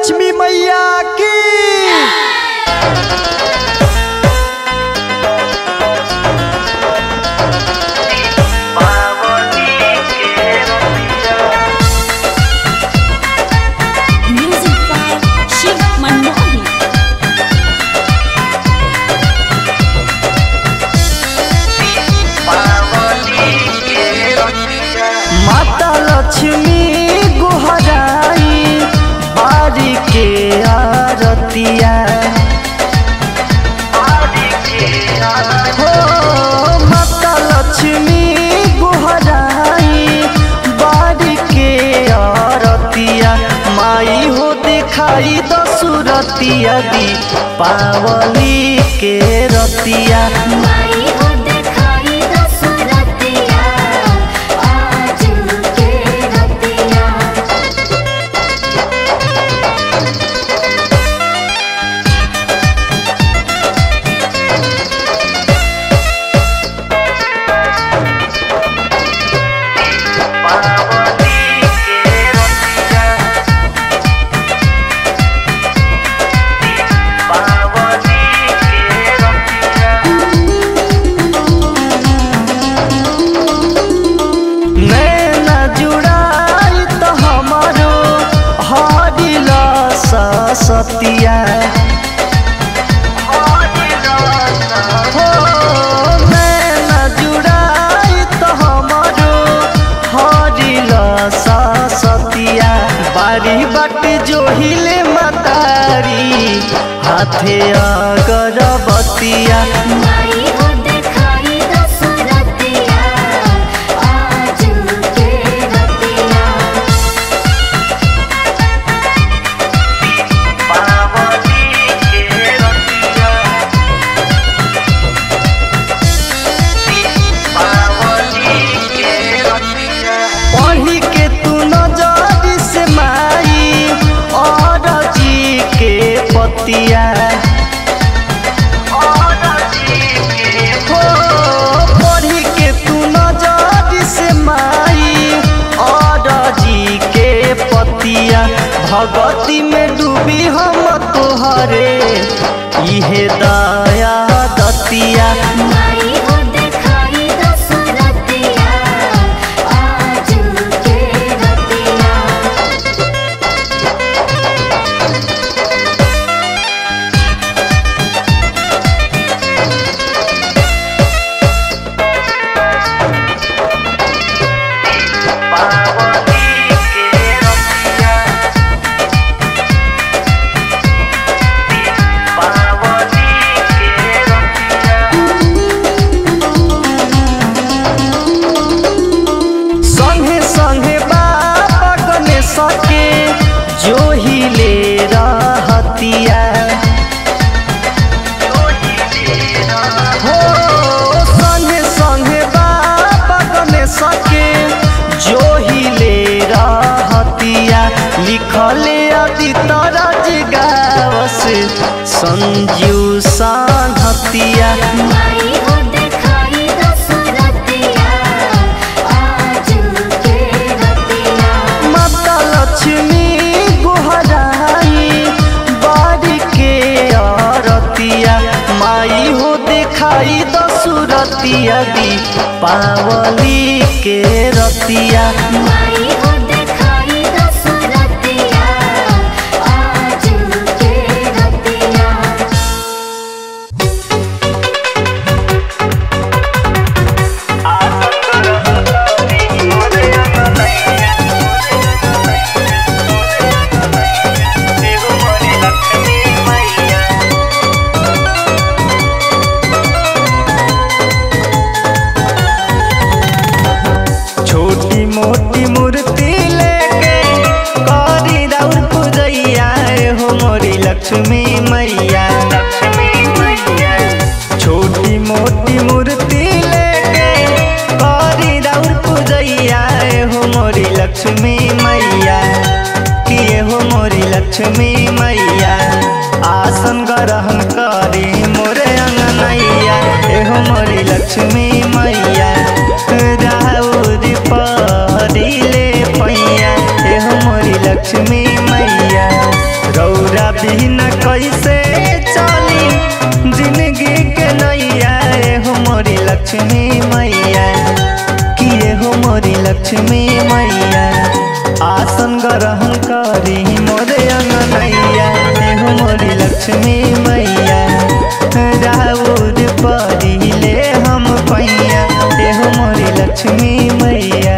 लक्ष्मी मैया की Music by Shiv Manohi. माता लक्ष्मी गुहराई बारी के आरतिया हो माता लक्ष्मी गुहराई बारी के आरतिया माई हो दिखाई दसुरतिया दी पावली के रतिया माई हो दिखाई दसरतिया आज के रतिया नैना जुड़ाई तो हमारो हरिला सतिया हो नैना जुड़ाई तो हमारो हरिला सतिया बारी बाट जो हिले मतारी हाथे अगरबतिया माई हो दिखाई दसरतिया आज के रतिया पढ़ी के तू नजर से माई और जी के पतिया हो पढ़ी के तू नजर से माई और जी के पतिया भगती में डूबी हम तोहरे इहे दया दतिया माई हो दिखाई दसरतिया आज के रतिया संगे संगे बाबा गने सके जो ही ले रहतिया हो संगे संगे बाबा गने सके जो ही ले रहतिया लिखले अति तरज गावस संजू सानहतिया माई हो दिखाई दसरतिया आज के रतिया माता लक्ष्मी गुहराई बारी के आरतिया माई हो दिखाई दसुरतिया दी पावली के रतिया माई हो दिखाई दसरतिया आज के रतिया छोटी मोटी मूर्ति लेके करी राउर पूजैया हो मोरी लक्ष्मी मैया छोटी मोटी मूर्ति लेके करी राउर पूजैया हो मोरी लक्ष्मी मैया किए हो मोरी लक्ष्मी मैया आसन ग्रहण करी मोरे अंगनैया एहो मोरी लक्ष्मी मैया राउर परिले पैया एहो मोरी लक्ष्मी मैया रौ बिना कैसे चली जिंदगी के नैया ए हो मोरी लक्ष्मी मैया किए हो मोरी लक्ष्मी मैया आसन ग्रहण करी मोरे अंगनैया ए हो मोरी लक्ष्मी मैया राउर परिले हम पैया ए हो मोरी लक्ष्मी मैया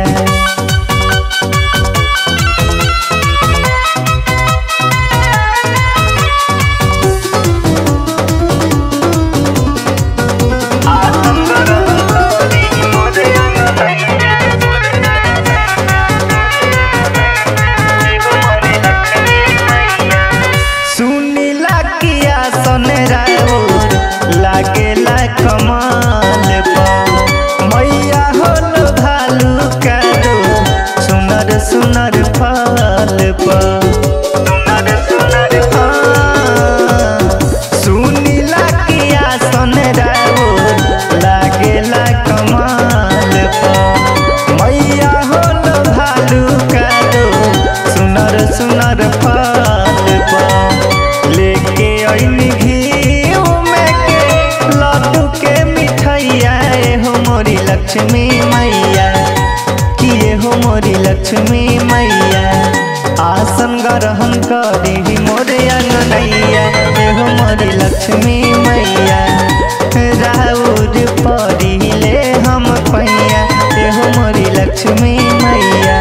सुनीला किया सन राउर लागेला कमाल पर मैया होल भालू कादो सुनर सुनर फल पर सुनीला किया सन राउर लागेला कमाल पर मैया होल भालू कादो सुनर सुनर फल पर लेके अइनी घी में के लड्डू के मिठाइया ए हो मोरी लक्ष्मी मैया किए हो मोरी लक्ष्मी मैया आसन ग्रहण करी मोरे अंगनैया ए हो मोरी लक्ष्मी मैया राउर परिले हम पैया ए हो मोरी लक्ष्मी मैया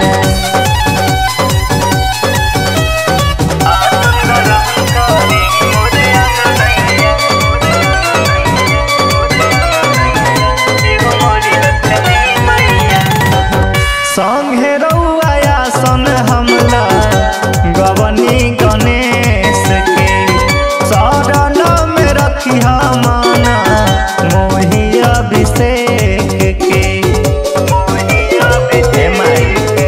संगे रउआ सन हमला गवनी गणेश के शरण में रखी माना मोही अभिषेक के हे माई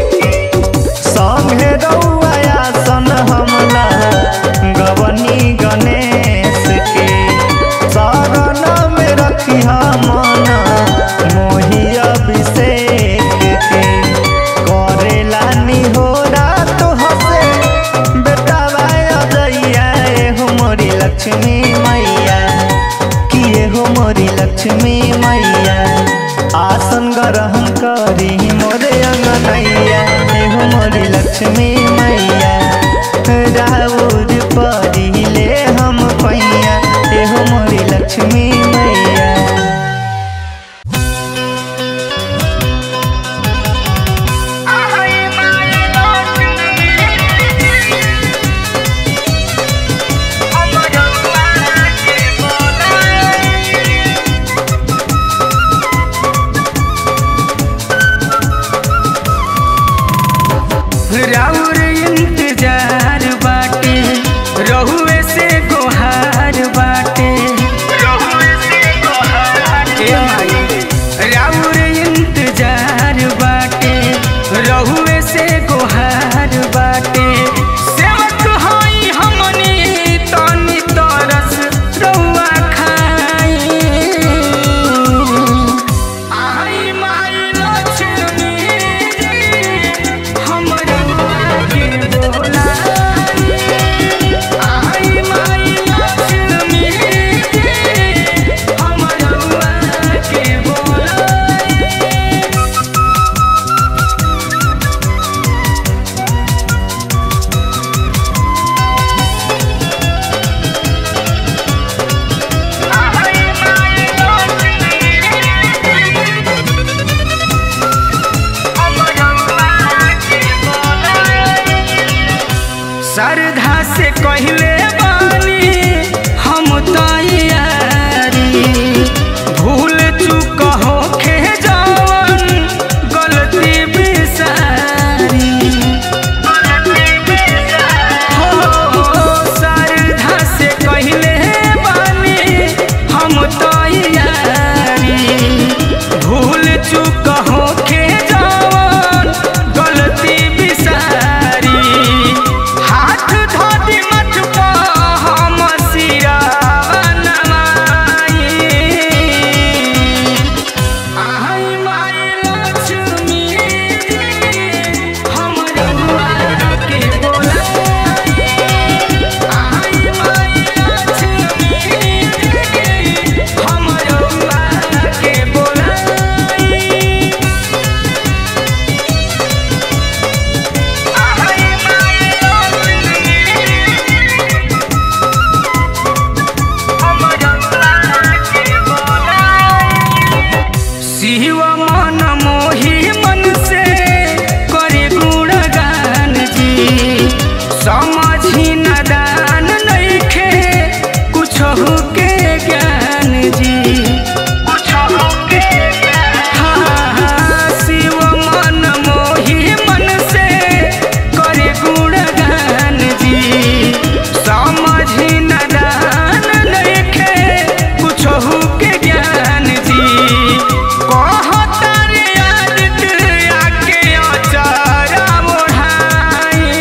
संगे रउआ सन हमला गवनी गणेश के शरण में रखी माना मोही अभिषेक के करेला निहोरा तो हसे बेटा जइया ए हो मोरी लक्ष्मी मैया किए हो मोरी लक्ष्मी मैया आसन ग्रहण करी मोरे अंगनैया ए हो मोरी लक्ष्मी मैया राउर परिले हम पैया ए हो मोरी लक्ष्मी मैया राउर इंतजार बाटे रहुए से गोहार बाटे ए माई, राउर इंतजार बाटे रहुए से गोहार बाटे सेवक हई हमनी तनी तरस रउआ खाई आई माई लक्ष्मी हमर के बोलाई आई माई लक्ष्मी हमर के बोलाई श्रद्धा से कहले बानी हम तैयारी भूल चूक होखे जवन गलती बिसारी हो श्रद्धा से कहले बानी हम तैयारी भूल चूक होखे जवन गलती बिसारी हाथ धोती मत हम सिरावन समझी नदान नइखे कुछ के ज्ञान जी हाँ, हाँ, शिव मन मोहि मन से करे गुणगान जी समझी नदान नइखे कुछ के ज्ञान जी कहतर आदित्य आके अचारा ओढ़ाई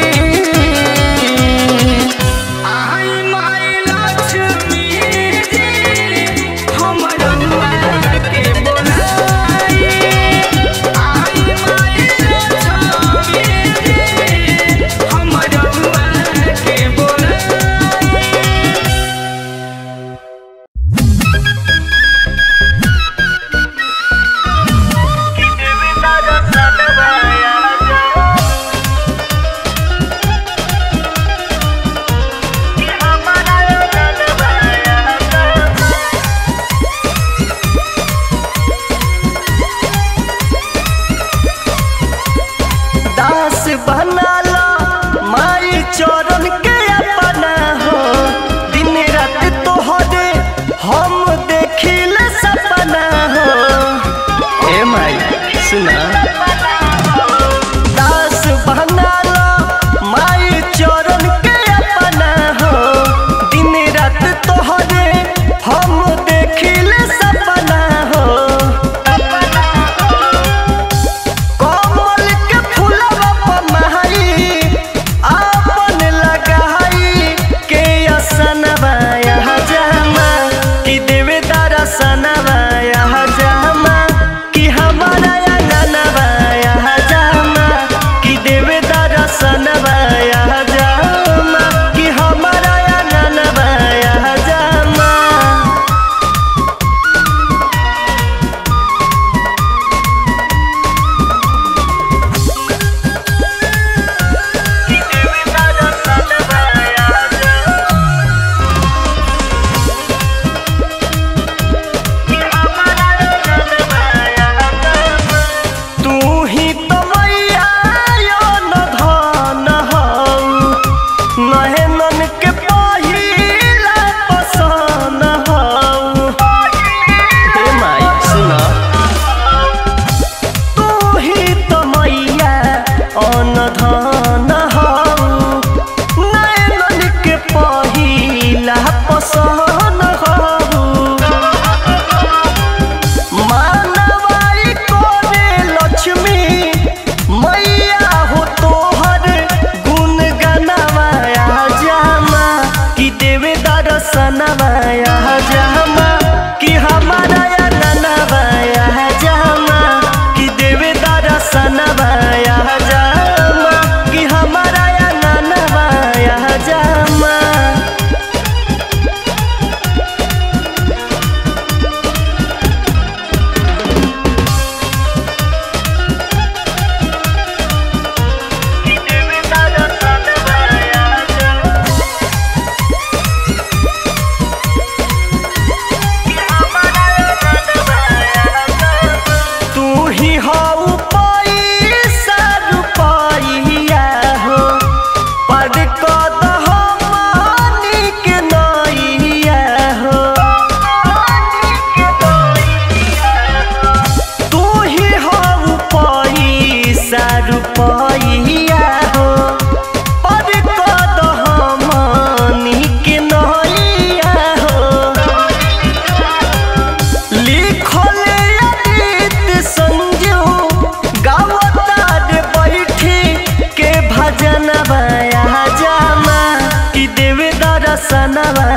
आई माई लक्ष्मी जी हमर हुआ के बोलाई आई माई लक्ष्मी जी हमर हुआ के बोलाई दास बनाला माई चरण के अपना हो दिन रात तोहरे हम देखिल सपना हो ए माई सुना दास बनाला माई चरण के अपना हो दिन रात तोहरे हम देखिल सपना हो कमल के फूलवा पर महई आपन लगाई के असनवा यहाँ जमा कि देवे दरसनवा यहाँ जमा कि हमारा अंगनवा यहाँ जमा कि देवे दरसनवा यहाँ जमा कि हमारा अंगनवा यहाँ जमा तू ही तो मैया यो न धन हऊ नहेनन के पहिला पसन हऊ हे माई सुन तू ही तो मैया अन धन हऊ नहेनन के पहिला पसन हऊ मानवाई कोने लक्ष्मी मैया हो तोहर गुण गनवाया जामा कि देवे दर्शनवाया जामा कि हमारा ननवाया जामा कि देवे दर्शनवाया जामा कि हमारा ननवाया जामा तू ही हऊ पैसा रुपैया हो पर कद हमनी के नैया हो तू ही हऊ पैसा रुपैया हो पर कद हमनी के नैया हो लिखले अतीत संजू गावतार बैठी के भजन बया जामा कि देवे दर्शनवा